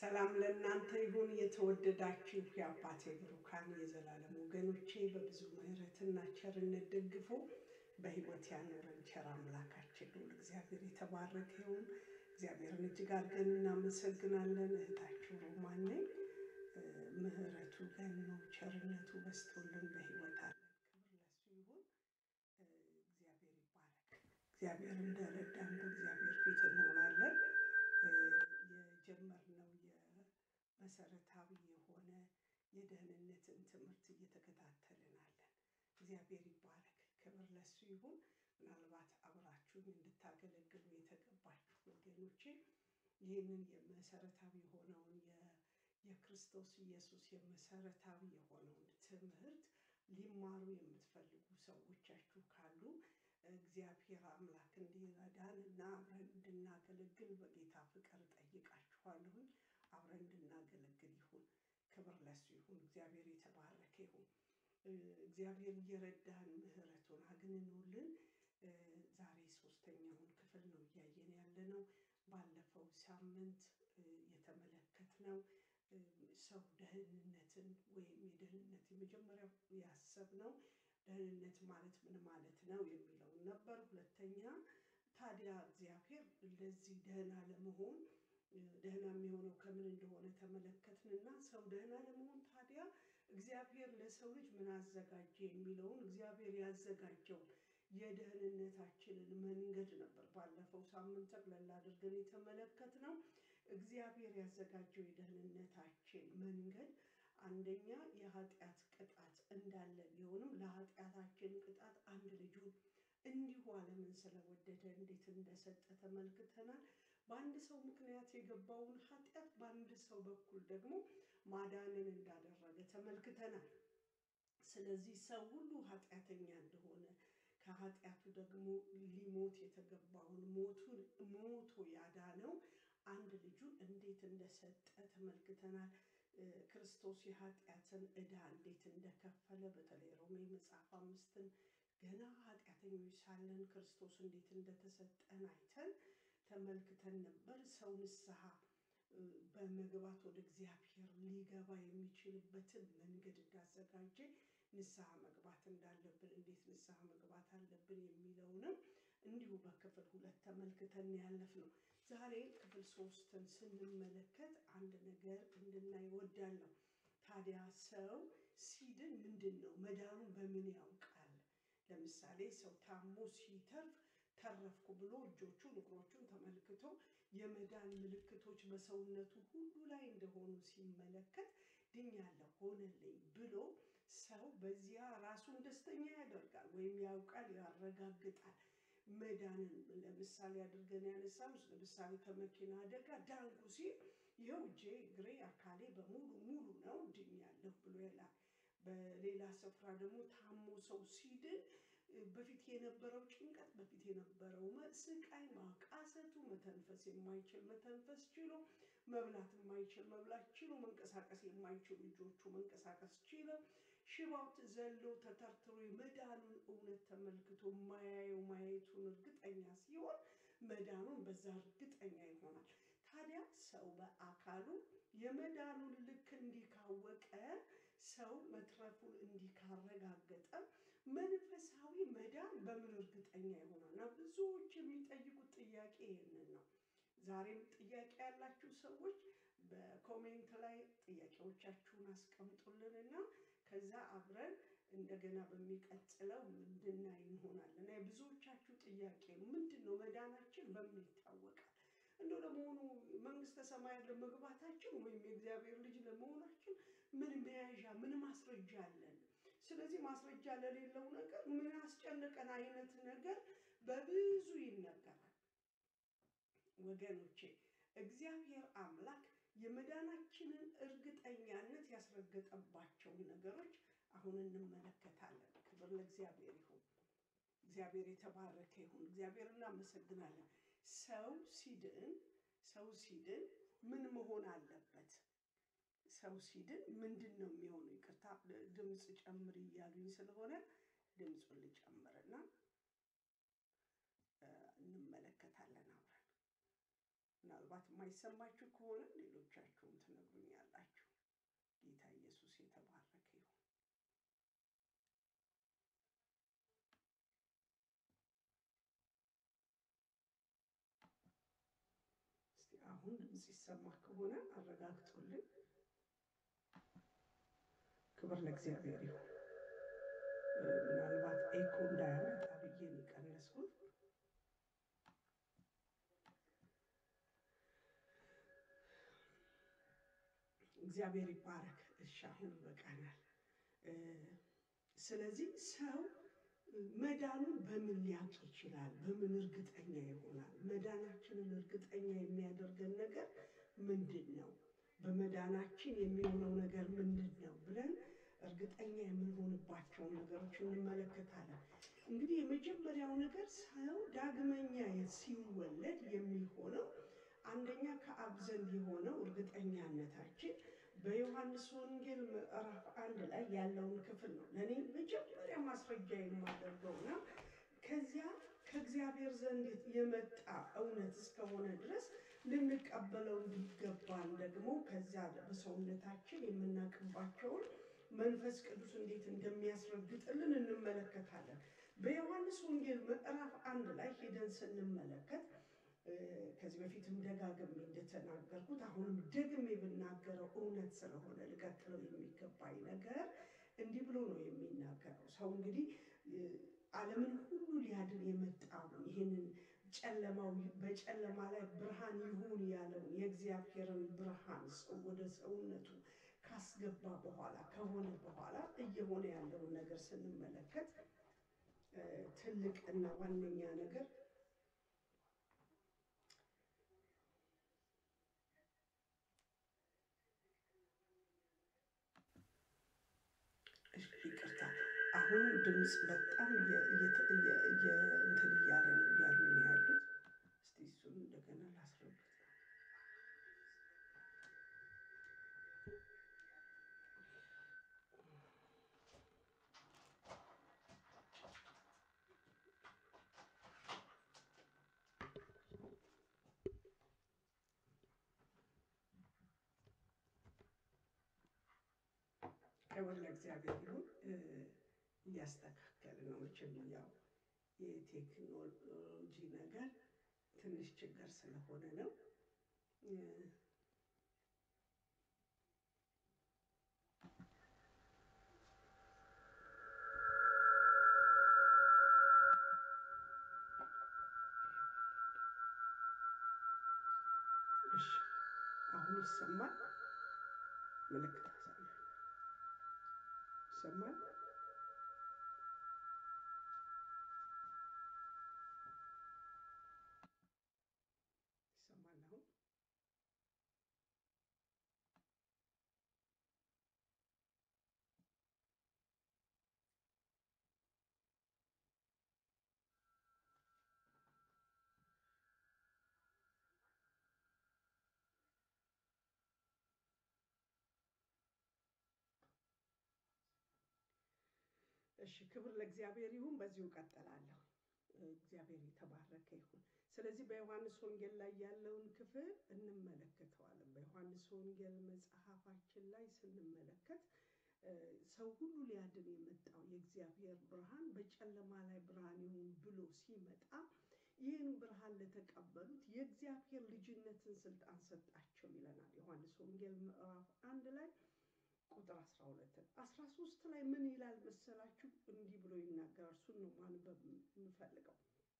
ሰላም ለእናንተ ይሁን። የተወደዳችሁ የአባቴ ብሩካን የዘላለም ወገኖቼ በብዙ ምሕረትና ቸርነት ደግፎ በሕይወት ያኖረን ቸር አምላካችን ልዑል እግዚአብሔር የተባረከ ይሁን። እግዚአብሔርን እጅግ አድርገን እናመሰግናለን። እህታችሁ ሮማን ነኝ። ምሕረቱ ገኖ ቸርነቱ በስቶልን በሕይወት አለን። ክብር ለሱ ይሁን። እግዚአብሔር ይባረክ። እግዚአብሔር እንደረዳን በእግዚአብሔር ፊት እንሆናለን። የጀመርነው የመሰረታዊ የሆነ የደህንነትን ትምህርት እየተከታተልን አለን። እግዚአብሔር ይባረክ። ክብር ለሱ ይሁን። ምናልባት አብራችሁን እንድታገለግሉ የተገባችሁ ወገኖቼ ይህንን የመሰረታዊ የሆነውን የክርስቶስ ኢየሱስ የመሰረታዊ የሆነውን ትምህርት ሊማሩ የምትፈልጉ ሰዎቻችሁ ካሉ እግዚአብሔር አምላክ እንዲረዳን እና አብረን እንድናገለግል በጌታ ፍቅር ጠይቃችኋለሁኝ። አብረን እንድናገለግል ይሁን። ክብር ለሱ ይሁን። እግዚአብሔር የተባረከ ይሁን። እግዚአብሔር እየረዳን ምሕረቱን አግንኖልን ዛሬ ሶስተኛውን ክፍል ነው እያየን ያለ ነው። ባለፈው ሳምንት የተመለከትነው ሰው ደህንነትን ወይም የደህንነት የመጀመሪያው ያሰብነው ደህንነት ማለት ምን ማለት ነው የሚለውን ነበር። ሁለተኛ ታዲያ እግዚአብሔር ለዚህ ደህና ለመሆን ደህና የሚሆነው ከምን እንደሆነ ተመለከትንና ሰው ደህና ለመሆን ታዲያ እግዚአብሔር ለሰው ልጅ ምን አዘጋጀ የሚለውን እግዚአብሔር ያዘጋጀው የደህንነታችንን መንገድ ነበር ባለፈው ሳምንት ጠቅለል አድርገን የተመለከትነው። እግዚአብሔር ያዘጋጀው የደህንነታችን መንገድ አንደኛ የኃጢአት ቅጣት እንዳለ ቢሆንም ለኃጢአታችን ቅጣት አንድ ልጁን እንዲሁ ዓለምን ስለወደደ እንዴት እንደሰጠ ተመልክተናል። በአንድ ሰው ምክንያት የገባውን ኃጢአት በአንድ ሰው በኩል ደግሞ ማዳንን እንዳደረገ ተመልክተናል። ስለዚህ ሰው ሁሉ ኃጢአተኛ እንደሆነ ከኃጢአቱ ደግሞ ሊሞት የተገባውን ሞቱን ሞቶ ያዳነው አንድ ልጁን እንዴት እንደሰጠ ተመልክተናል። ክርስቶስ የኃጢአትን ዕዳ እንዴት እንደከፈለ በተለይ ሮሜ መጽሐፍ አምስትን ገና ኃጢአተኞች ሳለን ክርስቶስ እንዴት እንደተሰጠን አይተን ተመልክተን ነበር። ሰው ንስሐ በመግባት ወደ እግዚአብሔር ሊገባ የሚችልበትን መንገድ እንዳዘጋጀ ንስሐ መግባት እንዳለብን እንዴት ንስሐ መግባት አለብን የሚለውንም እንዲሁ በክፍል ሁለት ተመልክተን ያለፍ ነው። ዛሬ ክፍል ሶስትን ስንመለከት አንድ ነገር እንድናይ እወዳለሁ። ታዲያ ሰው ሲድን ምንድን ነው መዳኑን በምን ያውቃል? ለምሳሌ ሰው ታሞ ሲተርፍ ተረፍኩ ብሎ እጆቹን እግሮቹን ተመልክቶ የመዳን ምልክቶች በሰውነቱ ሁሉ ላይ እንደሆኑ ሲመለከት ድኛለሁ ሆነልኝ ብሎ ሰው በዚያ ራሱን ደስተኛ ያደርጋል ወይም ያውቃል፣ ያረጋግጣል። መዳንን ለምሳሌ አድርገን ያነሳም ለምሳሌ ከመኪና አደጋ ዳንኩ ሲል ይኸው እጄ፣ እግሬ፣ አካሌ በሙሉ ሙሉ ነው ድኛለሁ ብሎ ይላል። በሌላ ስፍራ ደግሞ ታሞ ሰው ሲድን በፊት የነበረው ጭንቀት፣ በፊት የነበረው ስቃይ፣ ማቃሰቱ፣ መተንፈስ የማይችል መተንፈስ ችሎ፣ መብላት የማይችል መብላት ችሎ፣ መንቀሳቀስ የማይችሉ ልጆቹ መንቀሳቀስ ችለው፣ ሽባው ዘሎ ተተርትሮ የመዳኑን እውነት ተመልክቶ ማያየው ማየቱን እርግጠኛ ሲሆን መዳኑን በዛ እርግጠኛ ይሆናል። ታዲያ ሰው በአካሉ የመዳኑን ልክ እንዲህ ካወቀ ሰው መትረፉን እንዲህ ካረጋገጠ መንፈሳዊ መዳን በምን እርግጠኛ ይሆናል? እና ብዙዎች የሚጠይቁት ጥያቄ ይህንን ነው። ዛሬም ጥያቄ ያላችሁ ሰዎች በኮሜንት ላይ ጥያቄዎቻችሁን አስቀምጡልንና ከዛ አብረን እንደገና በሚቀጥለው እንድናይ እንሆናለን። እና የብዙዎቻችሁ ጥያቄ ነው ምንድን ነው መዳናችን በምን ይታወቃል? እንደው ለመሆኑ መንግስተ ሰማያት ለመግባታችን ወይም የእግዚአብሔር ልጅ ለመሆናችን ምን መያዣ ምን ማስረጃ አለን? ስለዚህ ማስረጃ ለሌለው ነገር ምን አስጨነቀን አይነት ነገር በብዙ ይነገራል። ወገኖቼ እግዚአብሔር አምላክ የመዳናችንን እርግጠኛነት ያስረገጠባቸውን ነገሮች አሁን እንመለከታለን። ክብር ለእግዚአብሔር ይሁን። እግዚአብሔር የተባረከ ይሁን። እግዚአብሔር እናመሰግናለን። ሰው ሲድን ሰው ሲድን ምን መሆን አለበት? ሰው ሲድን ምንድን ነው የሚሆነው? ይቅርታ ድምፅ ጨምር እያሉኝ ስለሆነ ድምፁን ልጨምርና እንመለከታለን አብረን። ምናልባት ምናልባት የማይሰማችሁ ከሆነ ሌሎቻችሁም ትነግሩኛላችሁ። ጌታ ኢየሱስ የተባረከ ይሁን። እስቲ አሁን ድምፅ ይሰማ ከሆነ አረጋግጡልኝ። ክብር ለእግዚአብሔር ይሁን። ምናልባት ኤኮ እንዳያመጣ ብዬ ነው የቀነስኩት። እግዚአብሔር ይባረክ። እሺ አሁን ይበቃናል። ስለዚህ ሰው መዳኑን በምን ሊያውቅ ይችላል? በምን እርግጠኛ ይሆናል? መዳናችንን እርግጠኛ የሚያደርገን ነገር ምንድን ነው? በመዳናችን የሚሆነው ነገር ምንድን ነው ብለን እርግጠኛ የምንሆንባቸውን ነገሮች እንመለከታለን። እንግዲህ የመጀመሪያው ነገር ሰው ዳግመኛ ሲወለድ የሚሆነው አንደኛ ከአብ ዘንድ የሆነው እርግጠኛነታችን በዮሐንስ ወንጌል ምዕራፍ አንድ ላይ ያለውን ክፍል ነው ለእኔ መጀመሪያ ማስረጃ የማደርገው እና ከዚያ ከእግዚአብሔር ዘንድ የመጣ እውነት እስከሆነ ድረስ ልንቀበለው እንዲገባን ደግሞ ከዚያ በሰውነታችን የምናውቅባቸውን መንፈስ ቅዱስ እንዴት እንደሚያስረግጥልን እንመለከታለን። በዮሐንስ ወንጌል ምዕራፍ አንድ ላይ ሄደን ስንመለከት ከዚህ በፊትም ደጋግሜ እንደተናገርኩት አሁንም ደግሜ የምናገረው እውነት ስለሆነ ልቀጥለው የሚገባኝ ነገር እንዲህ ብሎ ነው የሚናገረው። ሰው እንግዲህ ዓለምን ሁሉ ሊያድን የመጣውን ይህንን ጨለማው በጨለማ ላይ ብርሃን ይሁን ያለውን የእግዚአብሔርን ብርሃን ሰው ወደ ሰውነቱ ካስገባ በኋላ ከሆነ በኋላ እየሆነ ያለውን ነገር ስንመለከት ትልቅ እና ዋነኛ ነገር ይቅርታ፣ አሁን ድምፅ በጣም እንትን እያለ ነው እያሉ ነው ያሉት። እስቲ እሱን እንደገና ላስረግጥ። ክብር ለእግዚአብሔር ይሁን። እያስተካከል ነው። መቼም ያው የቴክኖሎጂ ነገር ትንሽ ችግር ስለሆነ ነው። እሺ፣ አሁን ይሰማል። ምልክት አሳዩ። ይሰማል። ይሰማል አሁን እሺ ክብር ለእግዚአብሔር ይሁን። በዚሁ ቀጥላለሁ። እግዚአብሔር የተባረከ ይሁን። ስለዚህ በዮሐንስ ወንጌል ላይ ያለውን ክፍል እንመለከተዋለን። በዮሐንስ ወንጌል መጽሐፋችን ላይ ስንመለከት ሰው ሁሉ ሊያድን የመጣው የእግዚአብሔር ብርሃን በጨለማ ላይ ብርሃን ይሁን ብሎ ሲመጣ ይህን ብርሃን ለተቀበሉት የእግዚአብሔር ልጅነትን ስልጣን ሰጣቸው ይለናል። ዮሐንስ ወንጌል ምዕራፍ አንድ ላይ ቁጥር 12 13 ላይ ምን ይላል መሰላችሁ? እንዲህ ብሎ ይናገራል። እሱን ነው ማንበብ የምፈልገው።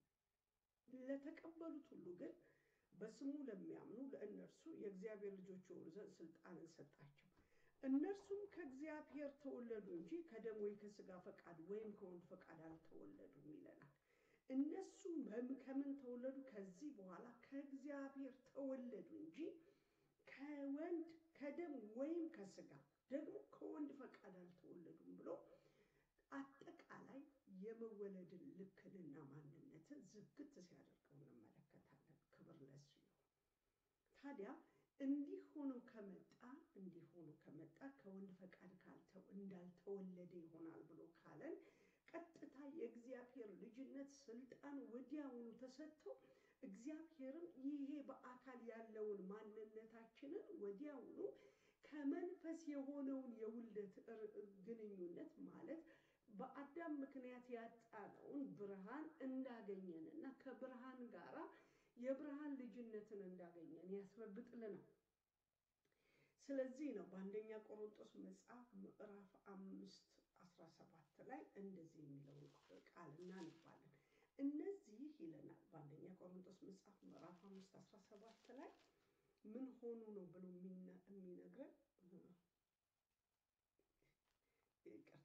ለተቀበሉት ሁሉ ግን በስሙ ለሚያምኑ ለእነርሱ የእግዚአብሔር ልጆች የሆኑ ዘንድ ስልጣንን ሰጣቸው። እነርሱም ከእግዚአብሔር ተወለዱ እንጂ ከደም ወይ ከስጋ ፈቃድ ወይም ከወንድ ፈቃድ አልተወለዱም ይለናል። እነሱም ከምን ተወለዱ? ከዚህ በኋላ ከእግዚአብሔር ተወለዱ እንጂ ከወንድ ከደም ወይም ከስጋ ደግሞ ከወንድ ፈቃድ አልተወለዱም ብሎ አጠቃላይ የመወለድን ልክንና ማንነትን ዝግት ሲያደርገው እንመለከታለን። ክብር ለሱ ይሁን። ታዲያ እንዲህ ሆኖ ከመጣ እንዲህ ሆኖ ከመጣ ከወንድ ፈቃድ ካልተው እንዳልተወለደ ይሆናል ብሎ ካለን ቀጥታ የእግዚአብሔር ልጅነት ስልጣን ወዲያውኑ ተሰጥቶ እግዚአብሔርም ይሄ በአካል ያለውን ወዲያውኑ ከመንፈስ የሆነውን የውልደት ግንኙነት ማለት በአዳም ምክንያት ያጣነውን ብርሃን እንዳገኘንና ከብርሃን ጋራ የብርሃን ልጅነትን እንዳገኘን ያስረግጥልናል። ስለዚህ ነው በአንደኛ ቆሮንጦስ መጽሐፍ ምዕራፍ አምስት አስራ ሰባት ላይ እንደዚህ የሚለውን ቃል እናነባለን። እነዚህ ይለናል በአንደኛ ቆሮንጦስ መጽሐፍ ምዕራፍ አምስት አስራ ሰባት ላይ ምን ሆኑ ነው ብሎ የሚነግረን ይቅርታ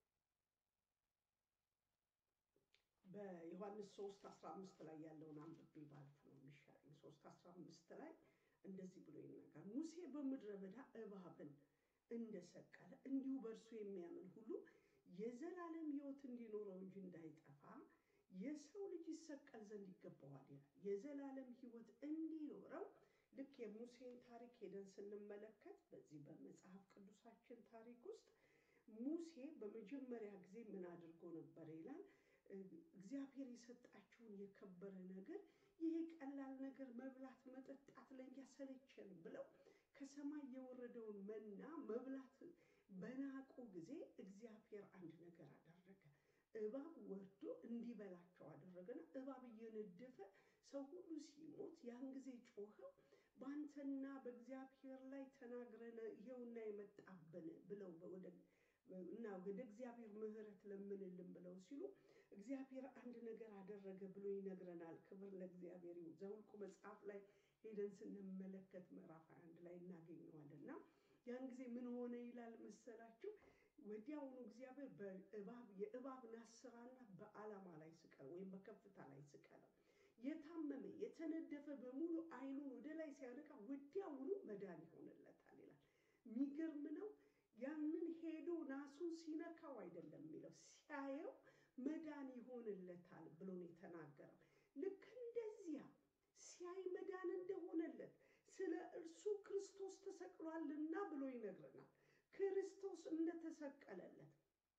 በዮሐንስ 3 15 ላይ ያለውን አንብቤ ባልፍ ነው የሚሻለኝ። 3 15 ላይ እንደዚህ ብሎ ይናገራል። ሙሴ በምድረ በዳ እባብን እንደሰቀለ እንዲሁ በእርሱ የሚያምን ሁሉ የዘላለም ሕይወት እንዲኖረው እንጂ እንዳይጠፋ የሰው ልጅ ይሰቀል ዘንድ ይገባዋል ይላል። የዘላለም ሕይወት እንዲኖረው ልክ የሙሴን ታሪክ ሄደን ስንመለከት በዚህ በመጽሐፍ ቅዱሳችን ታሪክ ውስጥ ሙሴ በመጀመሪያ ጊዜ ምን አድርጎ ነበር ይላል እግዚአብሔር የሰጣችሁን የከበረ ነገር ይሄ ቀላል ነገር መብላት መጠጣት ለእኛ ሰለቸን ብለው ከሰማይ የወረደውን መና መብላት በናቁ ጊዜ እግዚአብሔር አንድ ነገር አደረገ። እባብ ወርዶ እንዲበላቸው አደረገና እባብ እየነደፈ ሰው ሁሉ ሲሞት ያን ጊዜ ጮኸው በአንተና በእግዚአብሔር ላይ ተናግረን ይኸውና የመጣብን ብለው እና ወደ እግዚአብሔር ምሕረት ለምንልን ብለው ሲሉ እግዚአብሔር አንድ ነገር አደረገ ብሎ ይነግረናል። ክብር ለእግዚአብሔር ይሁን። ዘኍልቍ መጽሐፍ ላይ ሄደን ስንመለከት ምዕራፍ አንድ ላይ እናገኘዋለን እና ያን ጊዜ ምን ሆነ ይላል መሰላችሁ? ወዲያውኑ እግዚአብሔር በእባብ የእባብ ናስራና በዓላማ ላይ ስቀለው ወይም በከፍታ ላይ ስቀለው። የታመመ የተነደፈ በሙሉ ዓይኑን ወደ ላይ ሲያነቃ ወዲያውኑ መዳን ይሆንለታል ይላል። የሚገርም ነው። ያንን ሄዶ ናሱን ሲነካው አይደለም የሚለው ሲያየው መዳን ይሆንለታል ብሎ ነው የተናገረው። ልክ እንደዚያ ሲያይ መዳን እንደሆነለት ስለ እርሱ ክርስቶስ ተሰቅሏልና ብሎ ይነግረናል። ክርስቶስ እንደተሰቀለለት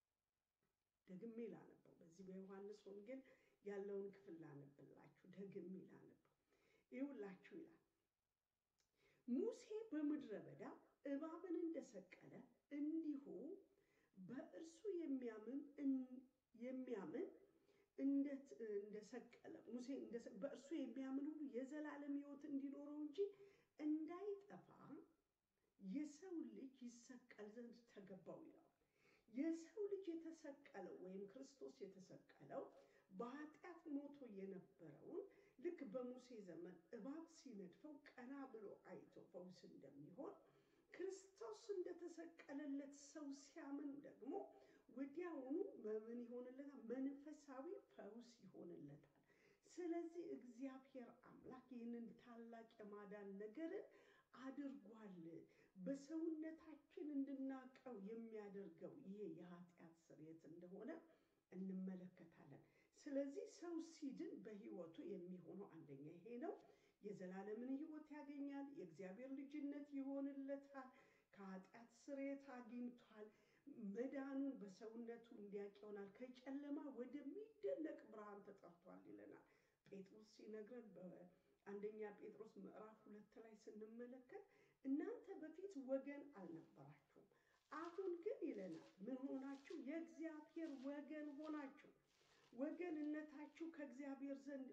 ደግሜ ላነበው። በዚህ በዮሐንስ ወንጌል ያለውን ክፍል ላነብላችሁ፣ ደግሜ ላነበው። ይውላችሁ ይላል ሙሴ በምድረ በዳ እባብን እንደሰቀለ እንዲሁ በእርሱ የሚያምን የሚያምን እንደሰቀለ ሙሴ በእርሱ የሚያምን ሁሉ የዘላለም ሕይወት እንዲኖረው እንጂ እንዳይጠፋ የሰው ልጅ ይሰቀል ዘንድ ተገባው ይላል። የሰው ልጅ የተሰቀለው ወይም ክርስቶስ የተሰቀለው በኃጢአት ሞቶ የነበረውን ልክ በሙሴ ዘመን እባብ ሲነድፈው ቀና ብሎ አይቶ ፈውስ እንደሚሆን ክርስቶስ እንደተሰቀለለት ሰው ሲያምን ደግሞ ወዲያውኑ ምን ይሆንለታል? መንፈሳዊ ፈውስ ይሆንለታል። ስለዚህ እግዚአብሔር አምላክ ይህንን ታላቅ የማዳን ነገርን አድርጓል። በሰውነታችን እንድናቀው የሚያደርገው ይሄ የኃጢአት ስርየት እንደሆነ እንመለከታለን። ስለዚህ ሰው ሲድን በሕይወቱ የሚሆነው አንደኛ ይሄ ነው። የዘላለምን ሕይወት ያገኛል። የእግዚአብሔር ልጅነት ይሆንለታል። ከኃጢአት ስርየት አግኝቷል። መዳኑን በሰውነቱ እንዲያውቅ ይሆናል። ከጨለማ ወደሚደነቅ ብርሃን ተጠርቷል ይለናል ጴጥሮስ ሲነግረን በአንደኛ ጴጥሮስ ምዕራፍ ሁለት ላይ ስንመለከት እናንተ በፊት ወገን አልነበራችሁም፣ አሁን ግን ይለናል ምን ሆናችሁ? የእግዚአብሔር ወገን ሆናችሁ። ወገንነታችሁ ከእግዚአብሔር ዘንድ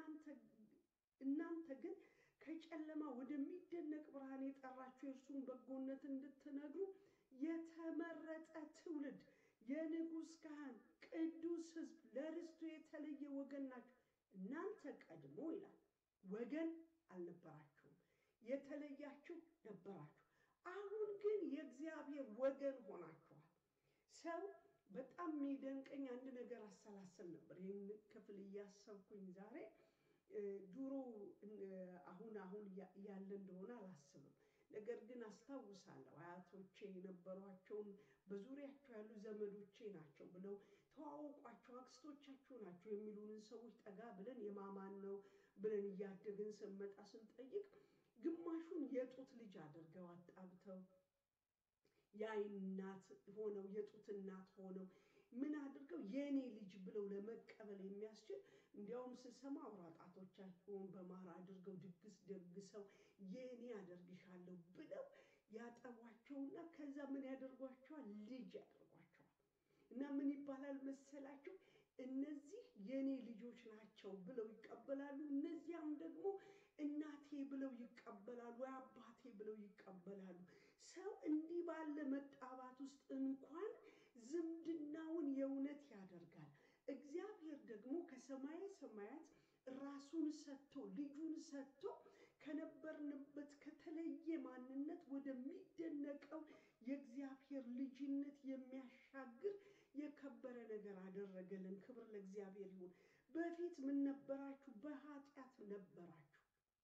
እናንተ ግን ከጨለማ ወደሚደነቅ ብርሃን የጠራችሁ የእርሱን በጎነት እንድትነግሩ የተመረጠ ትውልድ፣ የንጉሥ ካህን፣ ቅዱስ ሕዝብ፣ ለርስቱ የተለየ ወገን ናችሁ። እናንተ ቀድሞ ይላል ወገን አልነበራችሁም፣ የተለያችሁ ነበራችሁ። አሁን ግን የእግዚአብሔር ወገን ሆናችኋል። ሰው በጣም የሚደንቀኝ አንድ ነገር አሰላሰል ነበር። ይህን ክፍል እያሰብኩኝ ዛሬ ድሮ አሁን አሁን ያለ እንደሆነ አላስብም። ነገር ግን አስታውሳለሁ አያቶቼ የነበሯቸውን በዙሪያቸው ያሉ ዘመዶቼ ናቸው ብለው ተዋወቋቸው፣ አክስቶቻችሁ ናቸው የሚሉንን ሰዎች ጠጋ ብለን የማማን ነው ብለን እያደግን ስንመጣ ስንጠይቅ ግማሹን የጡት ልጅ አድርገው አጣብተው የዓይን እናት ሆነው የጡት እናት ሆነው ምን አድርገው የእኔ ልጅ ብለው ለመቀበል የሚያስችል እንዲያውም ስሰማ አውራ ጣቶቻቸውን በማር አድርገው ድግስ ደግሰው የኔ አደርግሻለሁ ብለው ያጠቧቸውና ከዛ ምን ያደርጓቸዋል? ልጅ ያደርጓቸዋል። እና ምን ይባላል መሰላቸው? እነዚህ የኔ ልጆች ናቸው ብለው ይቀበላሉ። እነዚያም ደግሞ እናቴ ብለው ይቀበላሉ፣ ወይ አባቴ ብለው ይቀበላሉ። ሰው እንዲህ ባለ መጣባት ውስጥ እንኳን ዝምድናውን የእውነት ያደርጋል። እግዚአብሔር ደግሞ ከሰማየ ሰማያት ራሱን ሰጥቶ ልጁን ሰጥቶ ከነበርንበት ከተለየ ማንነት ወደሚደነቀው የእግዚአብሔር ልጅነት የሚያሻግር የከበረ ነገር አደረገልን። ክብር ለእግዚአብሔር ይሁን። በፊት ምን ነበራችሁ? በኃጢአት ነበራችሁ።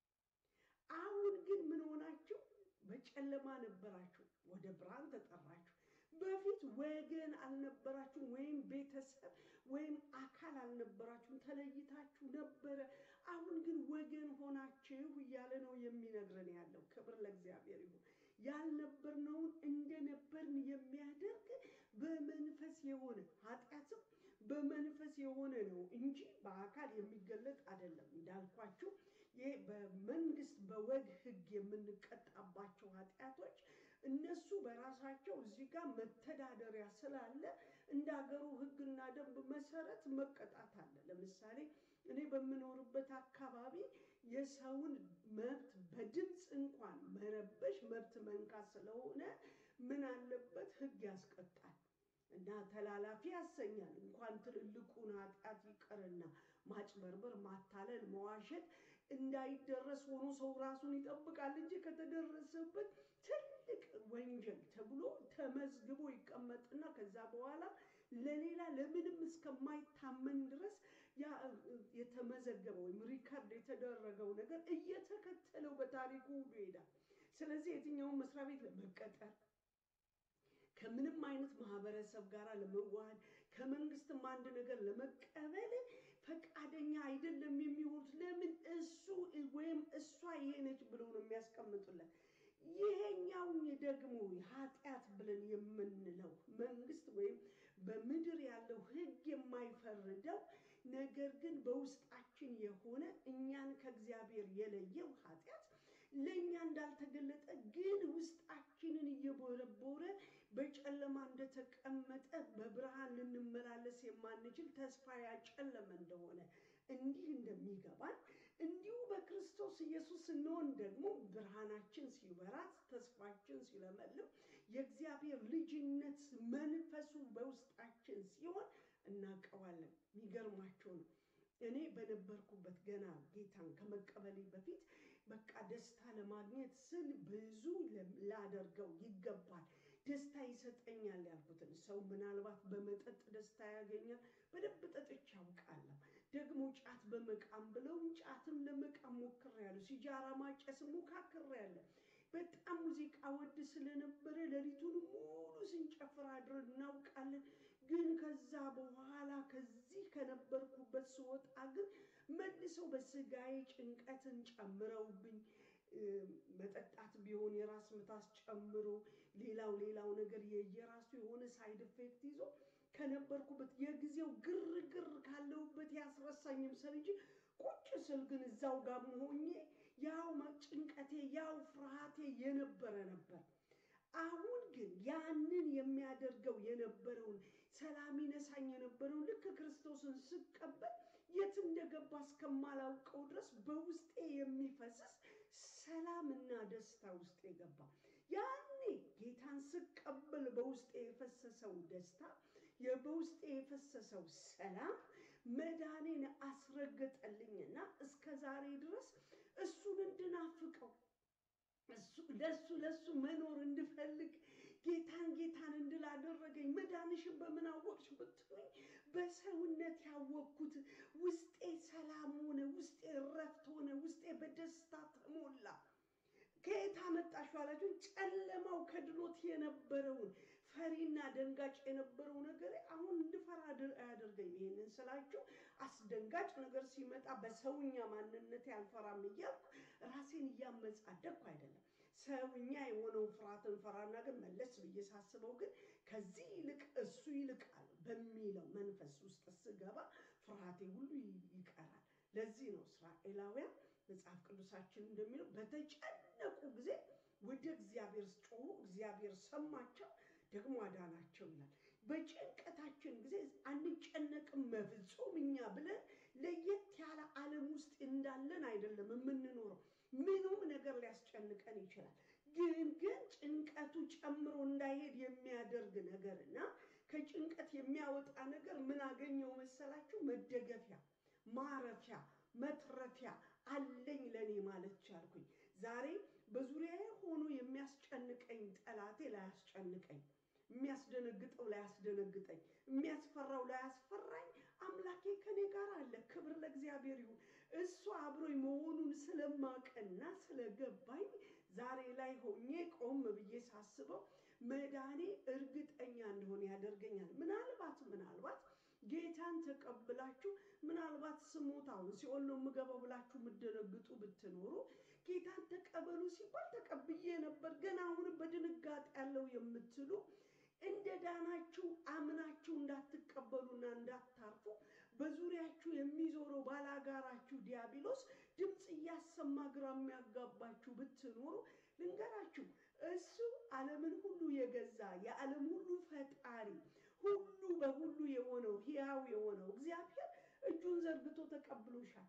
አሁን ግን ምን ሆናችሁ? በጨለማ ነበራችሁ፣ ወደ ብርሃን ተጠራችሁ። በፊት ወገን አልነበራችሁም፣ ወይም ቤተሰብ ወይም አካል አልነበራችሁም፣ ተለይታችሁ ነበረ። አሁን ግን ወገን ሆናችሁ እያለ ነው የሚነግረን ያለው። ክብር ለእግዚአብሔር ይሁን። ያልነበርነውን እንደነበርን የሚያደርግ በመንፈስ የሆነ ኃጢአትም በመንፈስ የሆነ ነው እንጂ በአካል የሚገለጥ አይደለም። እንዳልኳችሁ ይህ በመንግስት በወግ ሕግ የምንቀጣባቸው ኃጢአቶች እነሱ በራሳቸው እዚህ ጋር መተዳደሪያ ስላለ እንደ ሀገሩ ሕግና ደንብ መሰረት መቀጣት አለ። ለምሳሌ እኔ በምኖርበት አካባቢ የሰውን መብት በድምፅ እንኳን መረበሽ መብት መንካት ስለሆነ ምን አለበት ሕግ ያስቀጣል እና ተላላፊ ያሰኛል። እንኳን ትልልቁን ኃጢአት ይቀርና ማጭበርበር፣ ማታለል፣ መዋሸት እንዳይደረስ ሆኖ ሰው ራሱን ይጠብቃል እንጂ ከተደረሰበት ትልቅ ወንጀል ተብሎ ተመዝግቦ ይቀመጥና ከዛ በኋላ ለሌላ ለምንም እስከማይታመን ድረስ ያ የተመዘገበው ወይም ሪከርድ የተደረገው ነገር እየተከተለው በታሪኩ ሁሉ ይሄዳል። ስለዚህ የትኛውን መስሪያ ቤት ለመቀጠር ከምንም አይነት ማህበረሰብ ጋር ለመዋሃድ ከመንግስትም አንድ ነገር ለመቀበል ፈቃደኛ አይደለም የሚሆኑት። ለምን እሱ ወይም እሷ ይሄ ነች ብለው ነው የሚያስቀምጡለት። ይሄኛውን ደግሞ ኃጢአት ብለን የምንለው መንግስት ወይም በምድር ያለው ሕግ የማይፈርደው ነገር ግን በውስጣችን የሆነ እኛን ከእግዚአብሔር የለየው ኃጢአት ለእኛ እንዳልተገለጠ ግን ውስጣችንን እየቦረቦረ በጨለማ እንደተቀመጠ በብርሃን ልንመላለስ የማንችል ተስፋ ያጨለመ እንደሆነ እንዲህ እንደሚገባን እንዲሁ በክርስቶስ ኢየሱስ ስንሆን ደግሞ ብርሃናችን ሲበራ ተስፋችን ሲለመልም የእግዚአብሔር ልጅነት መንፈሱ በውስጣችን ሲሆን እናውቀዋለን። የሚገርማቸው ነው። እኔ በነበርኩበት ገና ጌታን ከመቀበሌ በፊት በቃ ደስታ ለማግኘት ስል ብዙ ላደርገው ይገባል፣ ደስታ ይሰጠኛል ያልኩትን ሰው ምናልባት በመጠጥ ደስታ ያገኛል። በደንብ ጠጥቼ አውቃለሁ። ደግሞ ጫት በመቃም ብለው ጫትም ለመቃም ሞክሬያለሁ። ሲጃራ ማጨስ ሞካክሬያለሁ። በጣም ሙዚቃ ወድ ስለነበረ ሌሊቱን ሙሉ ስንጨፍር አድረን እናውቃለን። ግን ከዛ በኋላ ከዚህ ከነበርኩበት ስወጣ ግን መልሰው በስጋዬ ጭንቀትን ጨምረውብኝ መጠጣት ቢሆን የራስ ምታት ጨምሮ ሌላው ሌላው ነገር የየራሱ የሆነ ሳይድ ኢፌክት ይዞ ከነበርኩበት የጊዜው ግርግር ካለሁበት ያስረሳኝም ስል እንጂ ቁጭ ስል ግን እዛው ጋር መሆኜ ያው ጭንቀቴ ያው ፍርሃቴ የነበረ ነበር። አሁን ግን ያንን የሚያደርገው የነበረውን ሰላም ይነሳኝ የነበረውን ልክ ክርስቶስን ስቀበል የት እንደገባ እስከማላውቀው ድረስ በውስጤ የሚፈስስ ሰላምና ደስታ ውስጥ የገባ ያኔ ጌታን ስቀበል በውስጤ የፈሰሰው ደስታ በውስጤ የፈሰሰው ሰላም መዳኔን አስረገጠልኝና እስከ ዛሬ ድረስ እሱን እንድናፍቀው ለሱ ለሱ መኖር እንድፈልግ ጌታን ጌታን እንድል አደረገኝ። መዳንሽን በምን አወቅሽ ብትሉኝ በሰውነት ያወቅኩት ውስጤ ሰላም ሆነ፣ ውስጤ እረፍት ሆነ፣ ውስጤ በደስታ ተሞላ። ከየት አመጣሽው አላችሁኝ? ጨለማው ከድኖት የነበረውን ፈሪና ደንጋጭ የነበረው ነገር አሁን እንድፈራ አያደርገኝ። ይህንን ስላችሁ አስደንጋጭ ነገር ሲመጣ በሰውኛ ማንነት አልፈራም እያልኩ ራሴን እያመጻደቅኩ አይደለም። ሰውኛ የሆነውን ፍርሃትን ፈራና ግን መለስ ብዬ ሳስበው ግን ከዚህ ይልቅ እሱ ይልቃል በሚለው መንፈስ ውስጥ ስገባ ፍርሃቴ ሁሉ ይቀራል። ለዚህ ነው እስራኤላውያን መጽሐፍ ቅዱሳችን እንደሚለው በተጨነቁ ጊዜ ወደ እግዚአብሔር ጮሁ፣ እግዚአብሔር ሰማቸው፣ ደግሞ አዳናቸው ይላል። በጭንቀታችን ጊዜ አንጨነቅም በፍጹም እኛ ብለን ለየት ያለ ዓለም ውስጥ እንዳለን አይደለም የምንኖረው። ምንም ነገር ሊያስጨንቀን ይችላል። ግን ግን ጭንቀቱ ጨምሮ እንዳይሄድ የሚያደርግ ነገር እና ከጭንቀት የሚያወጣ ነገር ምን አገኘው መሰላችሁ? መደገፊያ፣ ማረፊያ፣ መትረፊያ አለኝ ለእኔ ማለት ቻልኩኝ። ዛሬ በዙሪያዬ ሆኖ የሚያስጨንቀኝ ጠላቴ ላያስጨንቀኝ፣ የሚያስደነግጠው ላያስደነግጠኝ፣ የሚያስፈራው ላያስፈራኝ አምላኬ ከኔ ጋር አለ። ክብር ለእግዚአብሔር ይሁን። እሱ አብሮኝ መሆኑን ስለማቀና ስለገባኝ ዛሬ ላይ ሆኜ ቆም ብዬ ሳስበው መዳኔ እርግጠኛ እንደሆነ ያደርገኛል። ምናልባት ምናልባት ጌታን ተቀብላችሁ ምናልባት ስሞት አሁን ሲኦል ነው የምገባው ብላችሁ የምትደነግጡ ብትኖሩ ጌታን ተቀበሉ ሲባል ተቀብዬ ነበር፣ ገና አሁንም በድንጋጤ ያለው የምትሉ እንደ ዳናችሁ አምናችሁ እንዳትቀበሉና እንዳታርፉ በዙሪያችሁ የሚዞረው ባላጋራችሁ ዲያብሎስ ድምፅ እያሰማ ግራ የሚያጋባችሁ ብትኖሩ ልንገራችሁ፣ እሱ ዓለምን ሁሉ የገዛ የዓለም ሁሉ ፈጣሪ ሁሉ በሁሉ የሆነው ሕያው የሆነው እግዚአብሔር እጁን ዘርግቶ ተቀብሎሻል።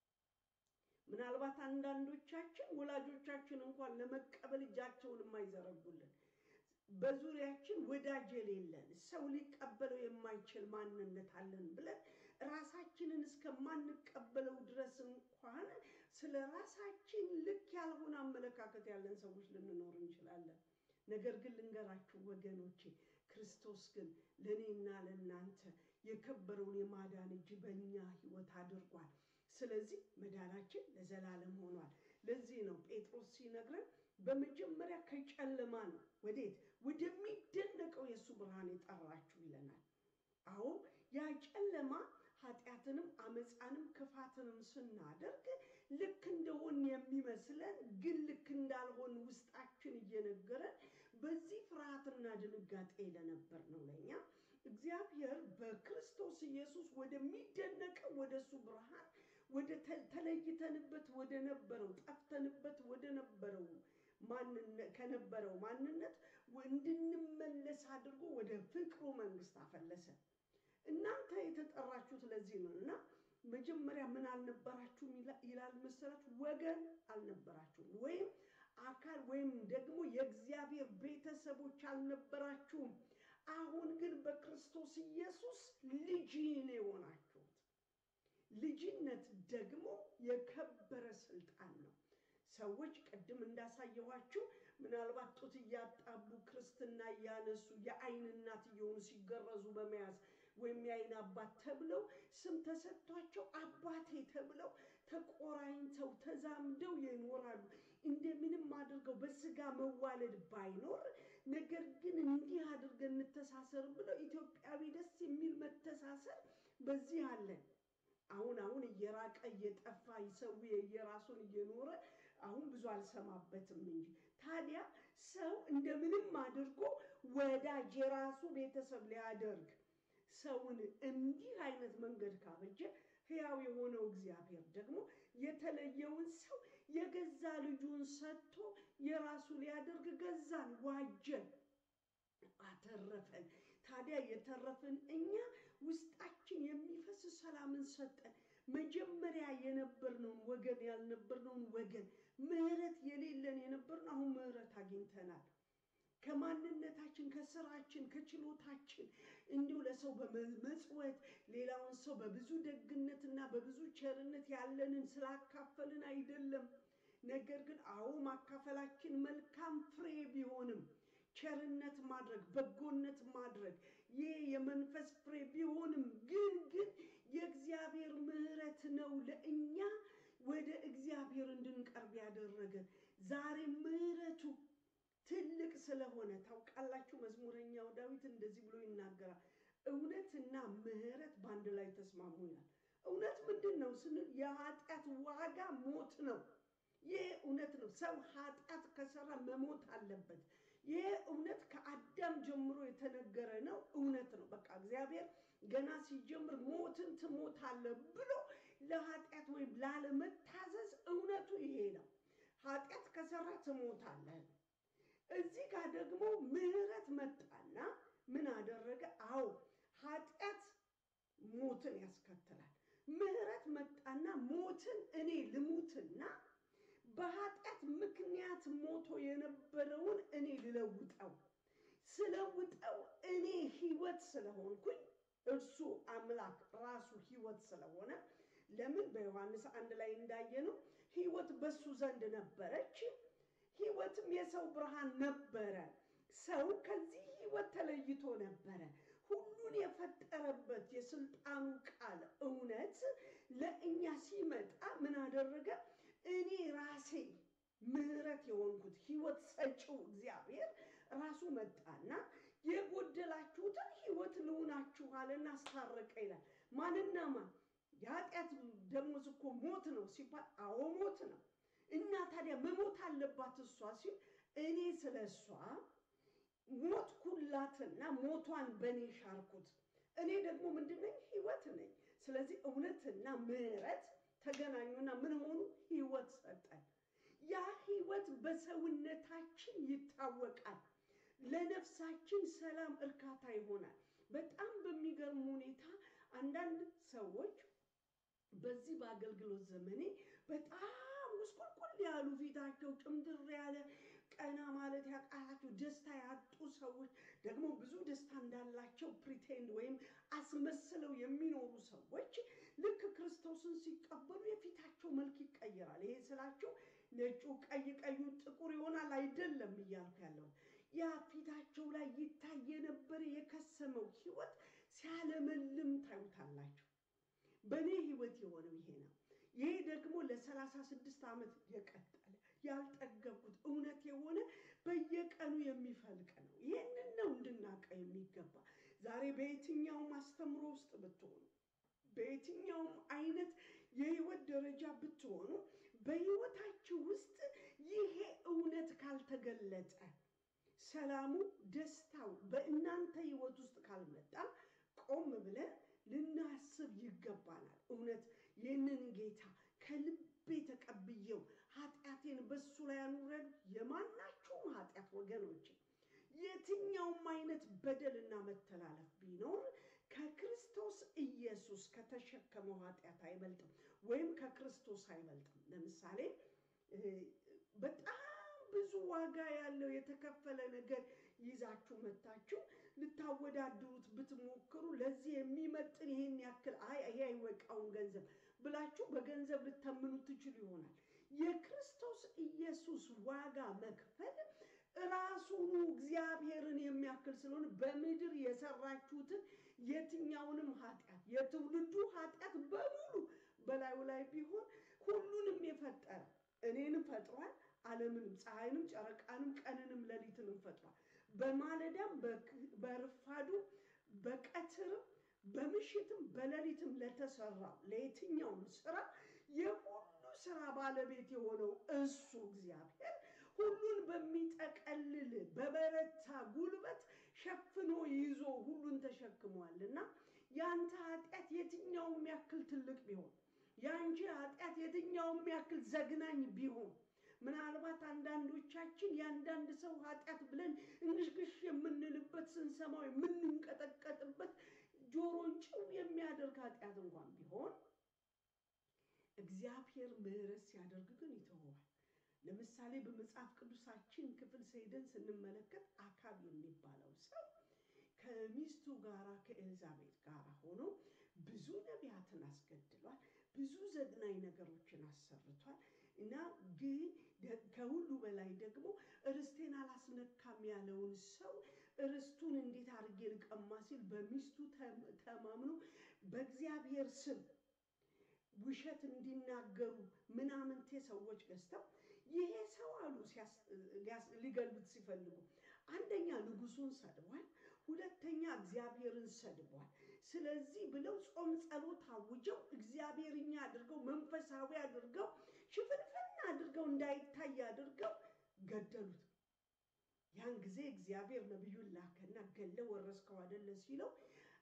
ምናልባት አንዳንዶቻችን ወላጆቻችን እንኳን ለመቀበል እጃቸውን የማይዘረጉልን በዙሪያችን ወዳጅ የሌለን ሰው ሊቀበለው የማይችል ማንነት አለን ብለን ራሳችንን እስከማንቀበለው ድረስ እንኳን ስለ ራሳችን ልክ ያልሆነ አመለካከት ያለን ሰዎች ልንኖር እንችላለን። ነገር ግን ልንገራችሁ ወገኖቼ፣ ክርስቶስ ግን ለእኔና ለእናንተ የከበረውን የማዳን እጅ በእኛ ሕይወት አድርጓል። ስለዚህ መዳናችን ለዘላለም ሆኗል። ለዚህ ነው ጴጥሮስ ሲነግረን በመጀመሪያ ከጨለማ ነው ወዴት ወደሚደነቀው የእሱ ብርሃን የጠራችሁ ይለናል። አዎ ያ ጨለማ ኃጢአትንም አመፃንም ክፋትንም ስናደርግ ልክ እንደሆን የሚመስለን ግን ልክ እንዳልሆን ውስጣችን እየነገረን በዚህ ፍርሃትና ድንጋጤ ለነበር ነው ለእኛ እግዚአብሔር በክርስቶስ ኢየሱስ ወደሚደነቀው ወደ እሱ ብርሃን ወደ ተለይተንበት ወደ ነበረው ጠፍተንበት ወደ ነበረው ከነበረው ማንነት እንድንመለስ አድርጎ ወደ ፍቅሩ መንግስት አፈለሰ። እናንተ የተጠራችሁት ለዚህ ነው እና መጀመሪያ ምን አልነበራችሁም ይላል መሰላችሁ? ወገን አልነበራችሁም፣ ወይም አካል ወይም ደግሞ የእግዚአብሔር ቤተሰቦች አልነበራችሁም። አሁን ግን በክርስቶስ ኢየሱስ ልጅ ነው የሆናችሁት። ልጅነት ደግሞ የከበረ ስልጣን ነው። ሰዎች ቅድም እንዳሳየኋችሁ ምናልባት ጡት እያጣቡ ክርስትና እያነሱ የአይን እናት እየሆኑ ሲገረዙ በመያዝ ወይም የአይን አባት ተብለው ስም ተሰጥቷቸው አባቴ ተብለው ተቆራኝተው ተዛምደው ይኖራሉ። እንደምንም አድርገው በስጋ መዋለድ ባይኖር ነገር ግን እንዲህ አድርገን እንተሳሰር ብለው ኢትዮጵያዊ ደስ የሚል መተሳሰር በዚህ አለን። አሁን አሁን እየራቀ እየጠፋ ሰው የየራሱን እየኖረ አሁን ብዙ አልሰማበትም እንጂ ታዲያ ሰው እንደምንም አድርጎ ወዳጅ የራሱ ቤተሰብ ሊያደርግ ሰውን እንዲህ አይነት መንገድ ካበጀ ሕያው የሆነው እግዚአብሔር ደግሞ የተለየውን ሰው የገዛ ልጁን ሰጥቶ የራሱ ሊያደርግ ገዛን፣ ዋጀን፣ አተረፈን። ታዲያ የተረፍን እኛ ውስጣችን የሚፈስ ሰላምን ሰጠን። መጀመሪያ የነበርነውን ወገን ያልነበርነውን ወገን ምሕረት የሌለን የነበርን አሁን ምሕረት አግኝተናል። ከማንነታችን ከስራችን ከችሎታችን እንዲሁ ለሰው በመጽወት ሌላውን ሰው በብዙ ደግነትና በብዙ ቸርነት ያለንን ስላካፈልን አይደለም። ነገር ግን አዎ ማካፈላችን መልካም ፍሬ ቢሆንም ቸርነት ማድረግ በጎነት ማድረግ ይህ የመንፈስ ፍሬ ቢሆንም ግን ግን የእግዚአብሔር ምሕረት ነው ለእኛ ወደ እግዚአብሔር እንድንቀርብ ያደረገን። ዛሬ ምሕረቱ ትልቅ ስለሆነ ታውቃላችሁ፣ መዝሙረኛው ዳዊት እንደዚህ ብሎ ይናገራል። እውነትና ምሕረት በአንድ ላይ ተስማሙ ይላል። እውነት ምንድን ነው ስንል የኃጢአት ዋጋ ሞት ነው። ይህ እውነት ነው። ሰው ኃጢአት ከሰራ መሞት አለበት። ይህ እውነት ከአዳም ጀምሮ የተነገረ ነው። እውነት ነው። በቃ እግዚአብሔር ገና ሲጀምር ሞትን ትሞታለህ ብሎ ለኃጢአት ወይም ላለመታዘዝ እውነቱ ይሄ ነው። ኃጢአት ከሰራ ትሞታለህ። እዚህ ጋር ደግሞ ምህረት መጣና ምን አደረገ? አዎ ኃጢአት ሞትን ያስከትላል። ምህረት መጣና ሞትን እኔ ልሙትና በኃጢአት ምክንያት ሞቶ የነበረውን እኔ ልለውጠው ስለውጠው እኔ ህይወት ስለሆንኩኝ እርሱ አምላክ ራሱ ህይወት ስለሆነ ለምን በዮሐንስ አንድ ላይ እንዳየነው ህይወት በሱ ዘንድ ነበረች፣ ህይወትም የሰው ብርሃን ነበረ። ሰው ከዚህ ህይወት ተለይቶ ነበረ። ሁሉን የፈጠረበት የስልጣኑ ቃል እውነት ለእኛ ሲመጣ ምን አደረገ? እኔ ራሴ ምህረት የሆንኩት ህይወት ሰጪው እግዚአብሔር ራሱ መጣና የጎደላችሁትን ህይወት ልውናችኋልና አስታረቀ ይላል። ማንና ማን? የኃጢአት ደሞዝ እኮ ሞት ነው ሲባል፣ አዎ ሞት ነው። እና ታዲያ መሞት አለባት እሷ ሲል እኔ ስለ እሷ ሞትኩላትና ሞቷን በእኔ ሻርኩት። እኔ ደግሞ ምንድነኝ? ህይወት ነኝ። ስለዚህ እውነትና ምህረት ተገናኙና ምን ሆኑ? ህይወት ሰጠን። ያ ህይወት በሰውነታችን ይታወቃል። ለነፍሳችን ሰላም፣ እርካታ ይሆናል። በጣም በሚገርም ሁኔታ አንዳንድ ሰዎች በዚህ በአገልግሎት ዘመኔ በጣም ውስቁልቁል ያሉ ፊታቸው ጭምድር ያለ ቀና ማለት ያቃታቸው ደስታ ያጡ ሰዎች ደግሞ ብዙ ደስታ እንዳላቸው ፕሪቴንድ ወይም አስመስለው የሚኖሩ ሰዎች ልክ ክርስቶስን ሲቀበሉ የፊታቸው መልክ ይቀየራል። ይሄ ስላቸው ነጩ ቀይ ቀዩ ጥቁር ይሆናል አይደለም እያልኩ ያለው ያ ፊታቸው ላይ ይታይ የነበረ የከሰመው ህይወት ሲያለመልም ታዩታላችሁ። በእኔ ህይወት የሆነው ይሄ ነው። ይሄ ደግሞ ለሰላሳ ስድስት ዓመት የቀጠለ ያልጠገብኩት እውነት የሆነ በየቀኑ የሚፈልቅ ነው። ይህንን ነው እንድናውቀው የሚገባ። ዛሬ በየትኛውም አስተምሮ ውስጥ ብትሆኑ፣ በየትኛውም አይነት የህይወት ደረጃ ብትሆኑ፣ በህይወታችሁ ውስጥ ይሄ እውነት ካልተገለጠ፣ ሰላሙ፣ ደስታው በእናንተ ህይወት ውስጥ ካልመጣ ቆም ብለን ልናስብ ይገባናል። እውነት ይህንን ጌታ ከልቤ ተቀብዬው ኃጢአቴን በሱ ላይ አኑረን የማናቸውም ኃጢአት ወገኖች የትኛውም አይነት በደልና መተላለፍ ቢኖር ከክርስቶስ ኢየሱስ ከተሸከመው ኃጢአት አይበልጥም፣ ወይም ከክርስቶስ አይበልጥም። ለምሳሌ በጣም ብዙ ዋጋ ያለው የተከፈለ ነገር ይዛችሁ መታችሁ ልታወዳድሩት ብትሞክሩ ለዚህ የሚመጥን ይሄን ያክል አይ ይሄ አይወቃውን ገንዘብ ብላችሁ በገንዘብ ልተምኑ ትችሉ ይሆናል። የክርስቶስ ኢየሱስ ዋጋ መክፈል ራሱኑ እግዚአብሔርን የሚያክል ስለሆነ በምድር የሰራችሁትን የትኛውንም ኃጢአት የትውልዱ ኃጢአት በሙሉ በላዩ ላይ ቢሆን ሁሉንም የፈጠረ እኔንም ፈጥሯል። ዓለምንም ፀሐይንም ጨረቃንም ቀንንም ሌሊትንም ፈጥሯል። በማለዳም በርፋዱም በቀትርም በምሽትም በሌሊትም ለተሰራው ለየትኛውም ስራ የሁሉ ስራ ባለቤት የሆነው እሱ እግዚአብሔር ሁሉን በሚጠቀልል በበረታ ጉልበት ሸፍኖ ይዞ ሁሉን ተሸክሟልና ያንተ ኃጢአት የትኛውም ያክል ትልቅ ቢሆን የአንቺ ኃጢአት የትኛውም ያክል ዘግናኝ ቢሆን ምናልባት አንዳንዶቻችን የአንዳንድ ሰው ኃጢአት ብለን እንግሽግሽ የምንልበት ስንሰማው የምንንቀጠቀጥበት ጆሮን ጭው የሚያደርግ ኃጢአት እንኳን ቢሆን እግዚአብሔር ምሕረት ሲያደርግ ግን ይተወዋል። ለምሳሌ በመጽሐፍ ቅዱሳችን ክፍል ሄደን ስንመለከት አካብ የሚባለው ሰው ከሚስቱ ጋራ ከኤልዛቤት ጋር ሆኖ ብዙ ነቢያትን አስገድሏል። ብዙ ዘግናኝ ነገሮችን አሰርቷል። እና ግን ከሁሉ በላይ ደግሞ ርስቴን አላስነካም ያለውን ሰው ርስቱን እንዴት አድርጌ ልቀማ ሲል በሚስቱ ተማምኖ በእግዚአብሔር ስም ውሸት እንዲናገሩ ምናምንቴ ሰዎች ገዝተው ይሄ ሰው አሉ ሊገሉት ሲፈልጉ አንደኛ ንጉሱን ሰድቧል፣ ሁለተኛ እግዚአብሔርን ሰድቧል። ስለዚህ ብለው ጾም ጸሎት አውጀው እግዚአብሔርኛ አድርገው መንፈሳዊ አድርገው ሽፍንፍን አድርገው እንዳይታይ አድርገው ገደሉት። ያን ጊዜ እግዚአብሔር ነቢዩን ላከና ገለ ወረስከው አይደለ ሲለው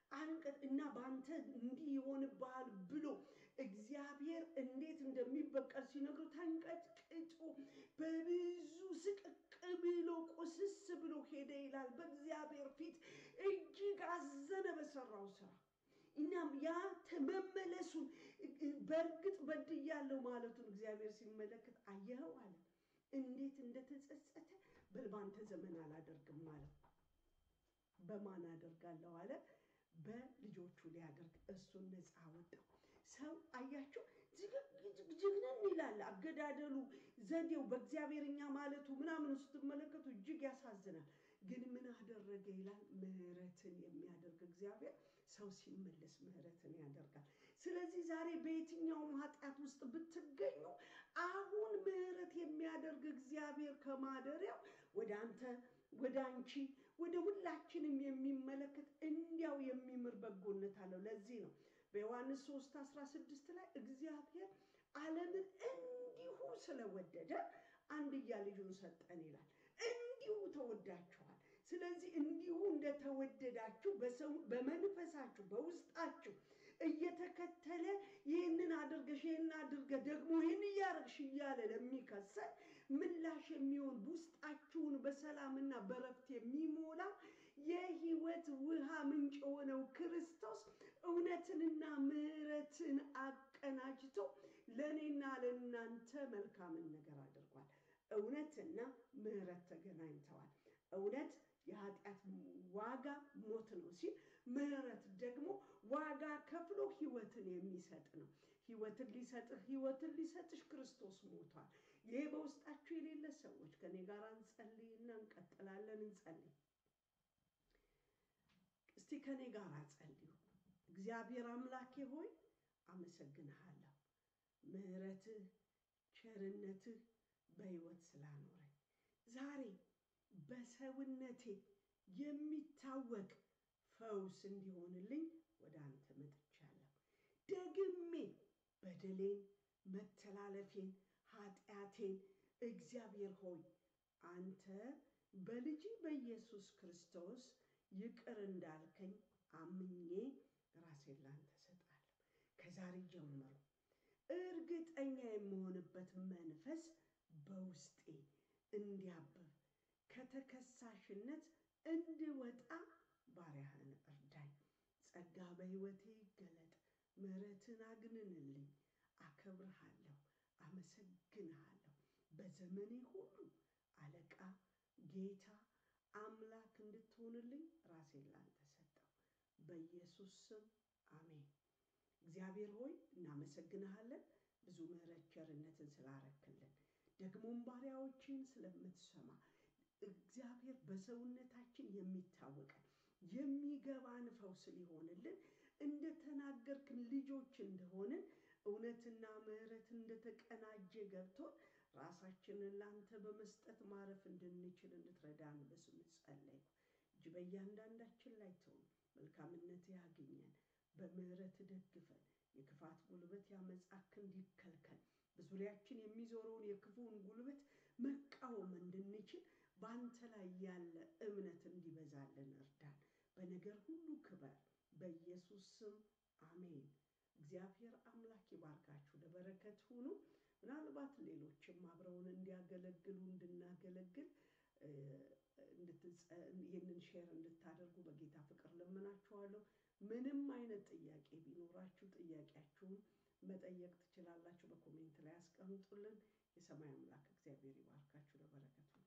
አንቀጥ እና በአንተ እንዲህ ይሆንብሃል ብሎ እግዚአብሔር እንዴት እንደሚበቀል ሲነግሩ ተንቀጭቅጮ በብዙ ስቅቅ ብሎ ቁስስ ብሎ ሄደ ይላል። በእግዚአብሔር ፊት እጅግ አዘነ በሰራው ስራ። እናም ያ መመለሱን በእርግጥ በድያለሁ ማለቱን እግዚአብሔር ሲመለከት አየኸው አለ። እንዴት እንደተጸጸተ በል ባንተ ዘመን አላደርግም አለው። በማን አደርጋለሁ አለ? በልጆቹ ሊያደርግ እሱን ነፃ አወጣው። ሰው አያችሁ ጅግንን ይላል አገዳደሉ፣ ዘዴው በእግዚአብሔርኛ ማለቱ ምናምን ስትመለከቱ እጅግ ያሳዝናል። ግን ምን አደረገ ይላል? ምሕረትን የሚያደርግ እግዚአብሔር ሰው ሲመለስ ምሕረትን ያደርጋል። ስለዚህ ዛሬ በየትኛውም ኃጢአት ውስጥ ብትገኙ አሁን ምሕረት የሚያደርግ እግዚአብሔር ከማደሪያው ወደ አንተ ወደ አንቺ ወደ ሁላችንም የሚመለከት እንዲያው የሚምር በጎነት አለው። ለዚህ ነው በዮሐንስ 3 16 ላይ እግዚአብሔር ዓለምን እንዲሁ ስለወደደ አንድያ ልጁን ሰጠን ይላል። እንዲሁ ተወዳችኋል። ስለዚህ እንዲሁ እንደተወደዳችሁ በሰው በመንፈሳችሁ በውስጣችሁ እየተከተለ ይህንን አድርገሽ ይህን አድርገ ደግሞ ይህን እያረግሽ እያለ ለሚከሰል ምላሽ የሚሆን ውስጣችሁን በሰላምና በረፍት የሚሞላ የሕይወት ውሃ ምንጭ የሆነው ክርስቶስ እውነትንና ምሕረትን አቀናጅቶ ለእኔና ለእናንተ መልካምን ነገር አድርጓል። እውነትና ምሕረት ተገናኝተዋል። እውነት የኃጢአት ዋጋ ሞት ነው ሲል ምሕረት ደግሞ ዋጋ ከፍሎ ሕይወትን የሚሰጥ ነው። ሕይወትን ሊሰጥህ ሕይወትን ሊሰጥሽ ክርስቶስ ሞቷል። ይህ በውስጣችሁ የሌለ ሰዎች ከኔ ጋር እንጸልይና እንቀጥላለን። እንጸልይ እስቲ ከኔ ጋር ጸልዩ። እግዚአብሔር አምላኬ ሆይ አመሰግንሃለሁ። ምሕረትህ ቸርነትህ በሕይወት ስላኖረኝ ዛሬ በሰውነቴ የሚታወቅ ፈውስ እንዲሆንልኝ ወደ አንተ መጥቻለሁ። ደግሜ በደሌን፣ መተላለፌን፣ ኃጢአቴን እግዚአብሔር ሆይ አንተ በልጅ በኢየሱስ ክርስቶስ ይቅር እንዳልከኝ አምኜ ራሴን ላንተ ሰጣለሁ። ከዛሬ ጀምሮ እርግጠኛ የምሆንበት መንፈስ በውስጤ እንዲያብብ ከተከሳሽነት እንድወጣ ባሪያህን እርዳኝ። ጸጋ በሕይወቴ ይገለጥ። ምሕረትን አግንንልኝ። አከብርሃለሁ፣ አመሰግንሃለሁ። በዘመኔ ሁሉ አለቃ፣ ጌታ፣ አምላክ እንድትሆንልኝ ራሴን ላንተ ሰጠው። በኢየሱስ ስም አሜን። እግዚአብሔር ሆይ እናመሰግንሃለን፣ ብዙ ምሕረት ቸርነትን ስላረክልን ደግሞም ባሪያዎችን ስለምትሰማ እግዚአብሔር በሰውነታችን የሚታወቀን የሚገባን ፈውስ ሊሆንልን እንደተናገርክን ልጆች እንደሆንን እውነትና ምሕረት እንደተቀናጀ ገብቶን ራሳችንን ላንተ በመስጠት ማረፍ እንድንችል እንድትረዳን በስም ጸለይኩ። እጅ በእያንዳንዳችን ላይ ትሁን። መልካምነት ያግኘን፣ በምሕረት ደግፈን። የክፋት ጉልበት ያመጻ ክንድ ይከልከል። በዙሪያችን የሚዞረውን የክፉውን ጉልበት መቃወም እንድንችል በአንተ ላይ ያለ እምነት እንዲበዛልን እርዳን። በነገር ሁሉ ክበር። በኢየሱስ ስም አሜን። እግዚአብሔር አምላክ ይባርካችሁ፣ ለበረከት ሁኑ። ምናልባት ሌሎችም አብረውን እንዲያገለግሉ እንድናገለግል ይህንን ሼር እንድታደርጉ በጌታ ፍቅር ለምናችኋለሁ። ምንም አይነት ጥያቄ ቢኖራችሁ ጥያቄያችሁን መጠየቅ ትችላላችሁ። በኮሜንት ላይ ያስቀምጡልን። የሰማይ አምላክ እግዚአብሔር ይባርካችሁ፣ ለበረከቱ